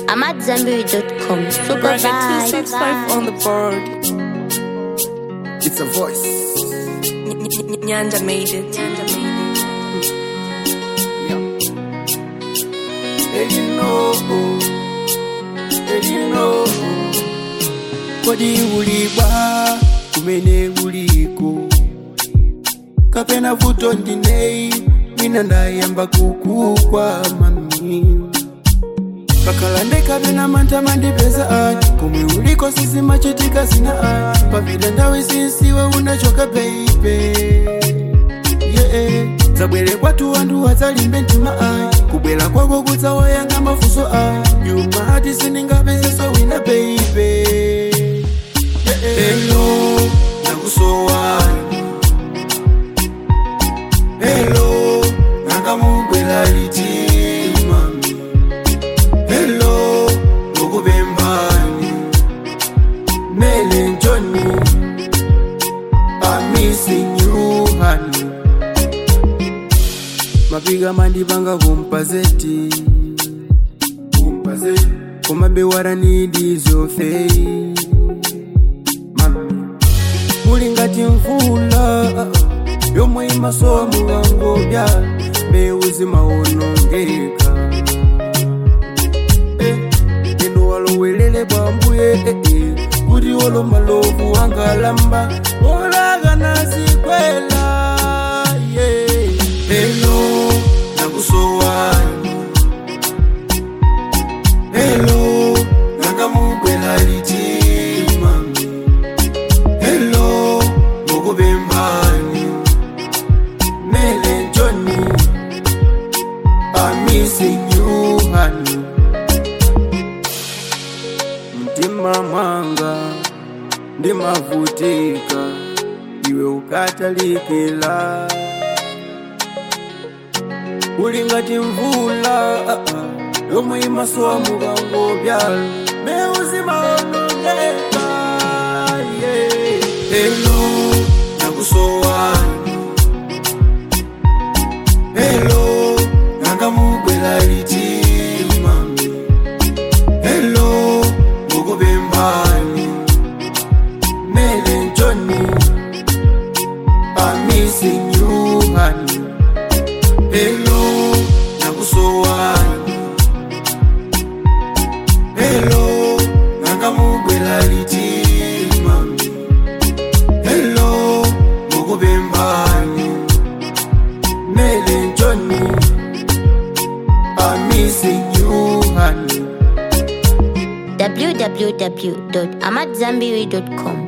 I'm at Zambiri.com. Super Bracket vibe. 265 on the board. It's a voice. Nyanja made it. Nyanja made And you know, and you know. Kodi uliba kumene uliko kapena vuto ndinei mina ndayamba kukukwa mami kakalande kapena mantha mandipeza ani komwe uliko sisimachitika zina ani pavida ndawe sinsiwe unachoka beibe yeah. zabwere kwatu wantuwadzalimbe mtima ayi kubwera kwako kudzawayanga mafunso ayi yumati siningapezesa wina beibe Hello, nakusowani Hello, nakamubwera liti mami Hello, ngokubembani Mele njoni I'm missing you honey Mapiga mandipanga kumpazeti Kumpazeti Kumabewara nidizofei Mami Muli ngati mvula Yomwe imasowa mukangobya Mbewu zimaonongeka Eh, Inu walowelele bwambuye eh, eh, Kuti olo malovu angalamba Olaga nazikwela yeah. Hello, nakusowani Hello, nakamubwela liti mami Hello, ngokubembani Mele njoni I'm missing you honey Mtima mwanga ndimavutika iwe ukatalikila uli ngati mvula ah, ah, yomwe imasowa mukangobyala mbewu zimaonongeka yeah. Hello, nakusowani Hello, nakamubwera liti mami Hello, ngokubembani Mele njoni I'm missing you honey Hello, nakusowani Hello, nakamubwera liti mami Hello, ngokubembani Mele njoni I'm missing you honey www.amatzambiri.com.